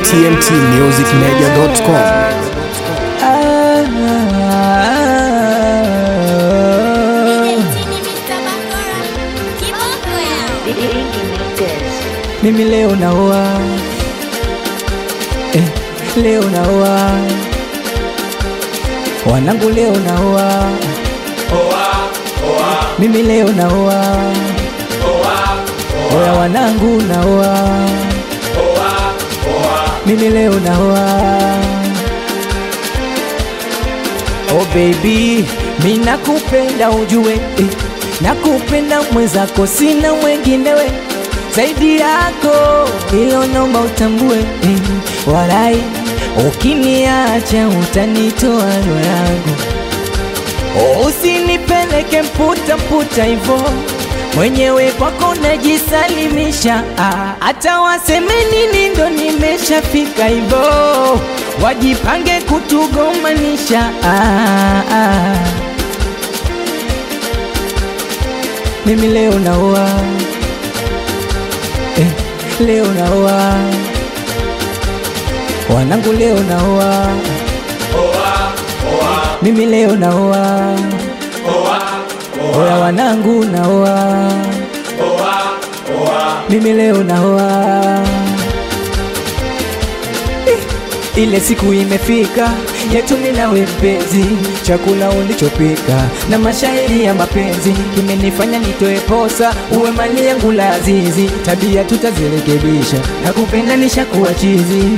tmtmusicmedia.com. Mimi leo naoa eh, leo naoa wanangu, leo naoa mimi leo naoa oya wanangu, naoa mimi leo naoa Oh baby, mi nakupenda ujue eh, nakupenda mwenzako, sina mwenginewe zaidi yako, ilo naomba utambue eh, walai ukiniacha utanitoa roho yangu, oh, usinipeleke mputa mputa hivo mwenyewe kwako najisalimisha, ah, hata waseme nini ndo nimeshafika hivo, wajipange kutugomanisha ah, ah. Mimi leo naoa eh, leo naoa wanangu, leo naoa mimi leo naoa oya wanangu, naoa mimi leo naoa Eh, ile siku imefika yetu mimi nawe mpenzi, chakula ulichopika na mashairi ya mapenzi kimenifanya nitoe posa, uwe mali yangu la azizi, tabia tutazirekebisha na kupenda nishakuwa chizi.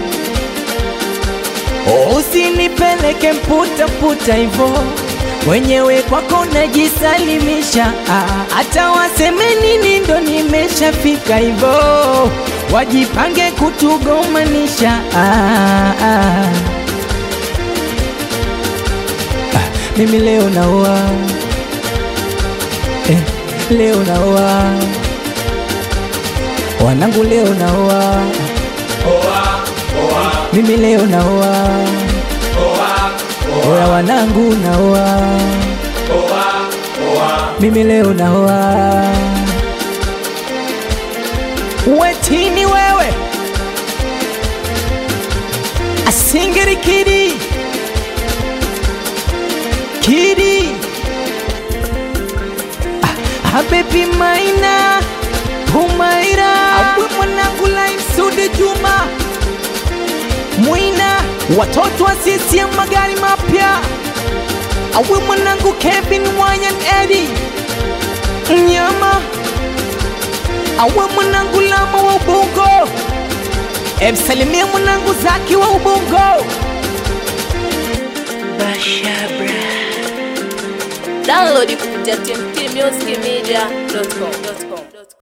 Oh, usinipeleke mputa mputa hivo mwenyewe kwako najisalimisha, ah, hata waseme nini ndo nimeshafika hivo, wajipange kutugomanisha ah, ah. Ah, mimi leo naoa eh, leo naoa wanangu, leo naoa mimi leo naoa oya wanangu, naoa mimi leo naoa wetini wewe asingiri kidi kidi ah, habibi maina humaira awe mwanangu laimsude juma mwina watoto wa CCM magari mapya awe mwanangu Kevin Wanyan Edi mnyama awe mwanangu Lama wa Ubungo emsalimia mwanangu Zaki wa Ubungo Download kupitia tmtmusicmedia.com.